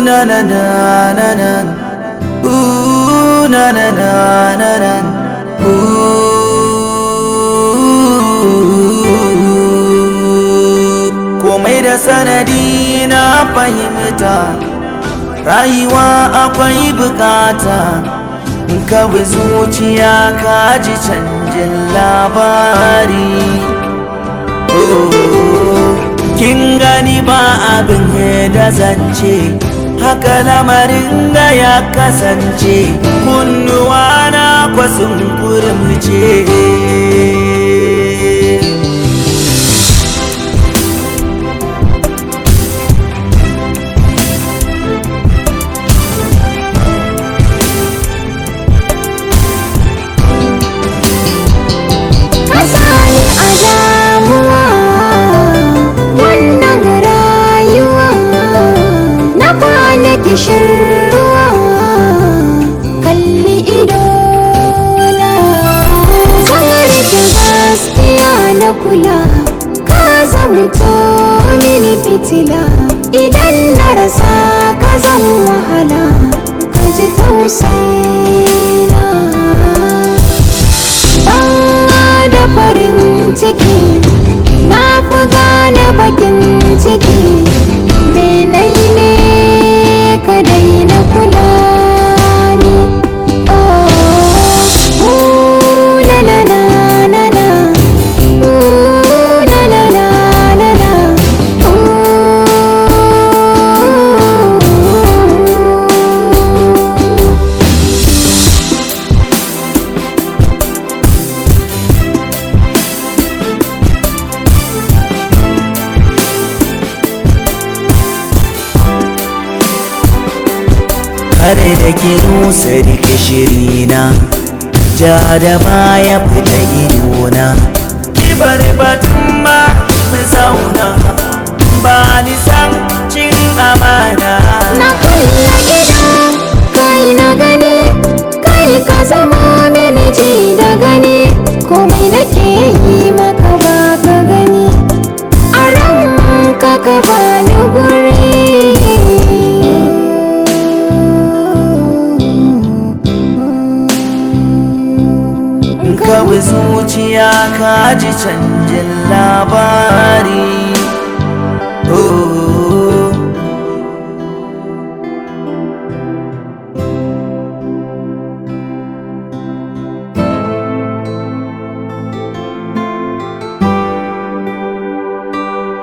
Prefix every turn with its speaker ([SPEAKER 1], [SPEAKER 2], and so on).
[SPEAKER 1] na na na na na Ooh, na na na na na Ooh. Komai da sanadi na fahimta Rayuwa akwai bukata In ka bi zuciya ka ji canjin labari Oh, Kin gani ba abin da zance haka lamarin da ya kasance kunnuwa na kwasun kurmuce
[SPEAKER 2] Kasani a damuwa wannan rayuwa na kwana kishirwa kalli ido na rike gaskiya na kula ka zamto mini fitila idan na rasa ka zan wahala ka ji tausayina ban da farin ciki na fi gane bakin ciki menai ne ka daina kula ni oh ooh, la la la la la ooh, la la la la la ooh.
[SPEAKER 1] kare da ke rusa rike shirina ja da baya fita idona kibar batun ba mu zauna ba ni san cin amana
[SPEAKER 2] Na kulle gida kai na gani kai ka zama mini ji da gani komai nake yi maka ba ka gani a ranka ka bani guri
[SPEAKER 1] ka bi zuciya ka ji canjin labari